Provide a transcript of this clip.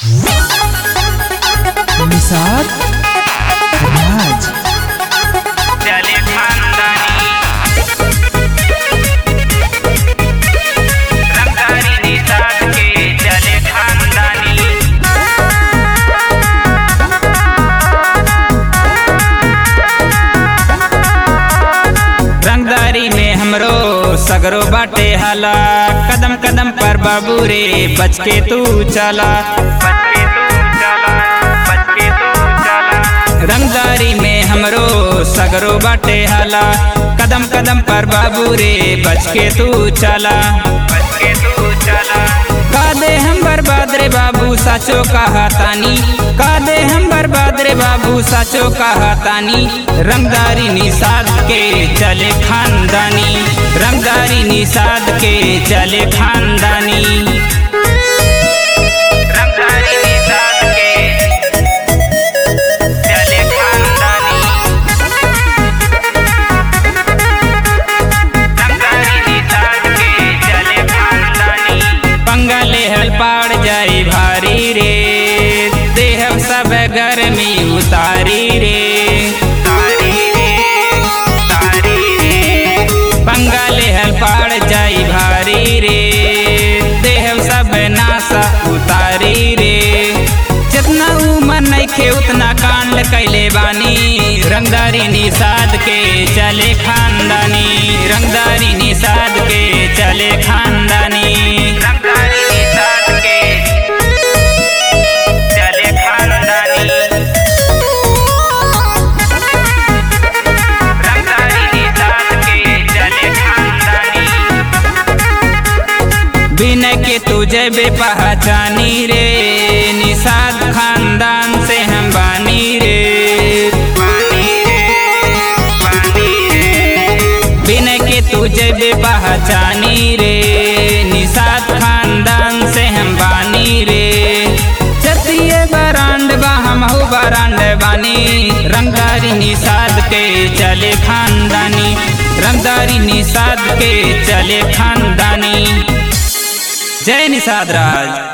निसार राज चले खानदानी रंगारी निषाद के चले खानदानी रंगदारी में हमरो सगरो बाटे हाला कदम कदम पर बाबू रे बच के तू चला बच के तू चला बच के तू चला रंगदारी में हमरो सगरो बाटे हाला कदम कदम पर बाबू रे बच के तू चला बच के तू चला का दे हम बर्बाद रे बाबू साचो कहा तानी का दे हम बर्बाद रे बाबू साचो कहा तानी रंगदारी निषाद के चले खानदानी रंगदारी निषाद के चले खानदानी रंगदारी निषाद के चले खानदानी रंगदारी निषाद के चले खानदानी पंगले हल पाड़ जाई भारी रे देहब सब गर्मी उतारी रे तारी रे तारी रे पंगले हल पाड़ जाई भारी रे देहब सब नासा उतारी रे जितना उमर नइखे उतना कांड कैले बानी रंगदारी निषाद के चले खानदानी रंगदारी निषाद के चले खानदानी रंगदारी निषाद के चले खानदानी रंगदारी निषाद के चले खानदानी बिना के तुझे बे पहचानी रे निषाद खानदान से हम बानी रे बानी रे बानी रे बिना के तुझे बे पहचानी रे निषाद खानदान से हम बानी रे चतिये बरांड बा हम हो बरांड बानी रंगदारी निषाद के चले खानदानी रंगदारी निषाद के चले खानदानी जय निषाद राज